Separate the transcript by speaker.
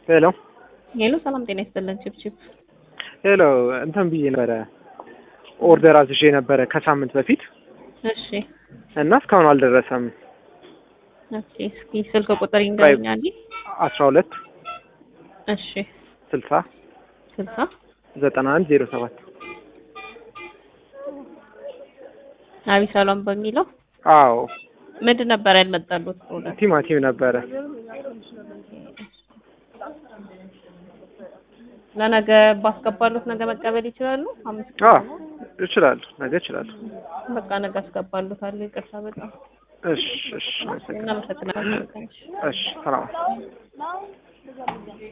Speaker 1: ሄሎ
Speaker 2: ሄሎ፣ ሰላም ጤና ይስጥልን። ቺፕቺፕ
Speaker 1: ሄሎ እንትን ብዬ ነበረ ኦርደር አዝዤ ነበረ ከሳምንት በፊት
Speaker 2: እሺ፣
Speaker 1: እና እስካሁን አልደረሰም።
Speaker 2: ኦኬ። እስኪ ስልክ ቁጥር ይንገሩኛል።
Speaker 1: አስራ ሁለት
Speaker 2: እሺ፣
Speaker 1: ስልሳ
Speaker 2: ስልሳ
Speaker 1: ዘጠና አንድ ዜሮ ሰባት
Speaker 2: አቢሳሎም በሚለው
Speaker 1: አዎ
Speaker 2: ምንድን ነበር ያልመጣሉት ፕሮዳክት?
Speaker 1: ቲማቲም ነበረ።
Speaker 2: ለነገ ባስገባሉት ነገ መቀበል ይችላሉ? አምስት
Speaker 1: አዎ እችላለሁ፣ ነገ እችላለሁ።
Speaker 2: በቃ ነገ አስገባሉታለሁ። ይቅርታ በጣም
Speaker 1: እሺ እሺ፣ አመሰግናለሁ።
Speaker 2: እናመሰግናለን።
Speaker 1: እሺ ሰላም